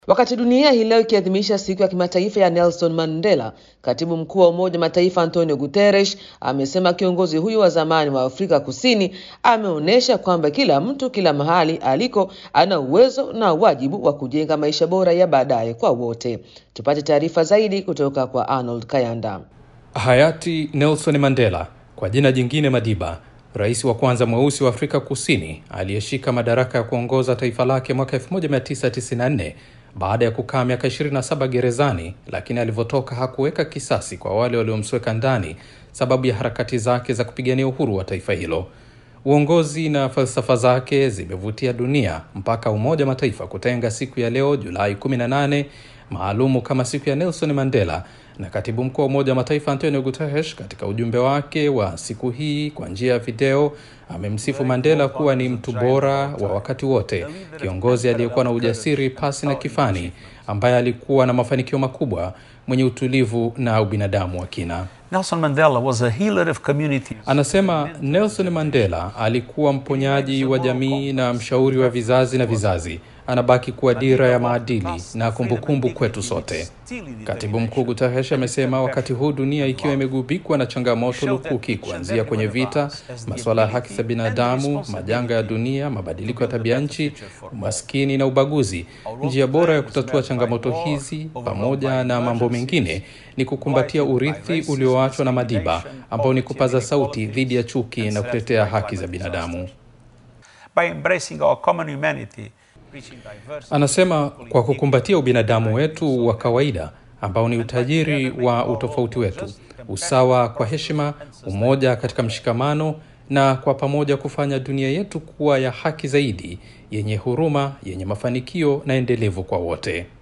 Wakati dunia hii leo ikiadhimisha siku ya kimataifa ya Nelson Mandela, katibu mkuu wa Umoja wa Mataifa Antonio Guterres amesema kiongozi huyu wa zamani wa Afrika Kusini ameonyesha kwamba kila mtu kila mahali aliko ana uwezo na wajibu wa kujenga maisha bora ya baadaye kwa wote. Tupate taarifa zaidi kutoka kwa Arnold Kayanda. Hayati Nelson Mandela, kwa jina jingine Madiba, rais wa kwanza mweusi wa Afrika Kusini aliyeshika madaraka ya kuongoza taifa lake mwaka 1994 baada ya kukaa miaka 27 gerezani, lakini alivyotoka hakuweka kisasi kwa wale waliomsweka ndani sababu ya harakati zake za kupigania uhuru wa taifa hilo. Uongozi na falsafa zake zimevutia dunia mpaka Umoja wa Mataifa kutenga siku ya leo Julai 18 maalumu kama siku ya Nelson Mandela, na katibu mkuu wa Umoja wa Mataifa Antonio Guterres katika ujumbe wake wa siku hii kwa njia ya video amemsifu Mandela kuwa ni mtu bora wa wakati wote, kiongozi aliyekuwa na ujasiri pasi na kifani, ambaye alikuwa na mafanikio makubwa, mwenye utulivu na ubinadamu wa kina. Nelson Mandela was a healer of communities. Anasema Nelson Mandela alikuwa mponyaji wa jamii na mshauri wa vizazi na vizazi. Anabaki kuwa dira ya maadili na kumbukumbu kwetu sote. Katibu mkuu Guterres amesema wakati huu dunia ikiwa imegubikwa na changamoto lukuki, kuanzia kwenye vita, masuala ya haki za binadamu, majanga ya dunia, mabadiliko ya tabia nchi, umaskini na ubaguzi, njia bora ya kutatua changamoto hizi pamoja na mambo mengine ni kukumbatia urithi ulioachwa na Madiba, ambao ni kupaza sauti dhidi ya chuki na kutetea haki za binadamu. By embracing our common humanity, Anasema kwa kukumbatia ubinadamu wetu wa kawaida ambao ni utajiri wa utofauti wetu, usawa kwa heshima, umoja katika mshikamano, na kwa pamoja kufanya dunia yetu kuwa ya haki zaidi, yenye huruma, yenye mafanikio na endelevu kwa wote.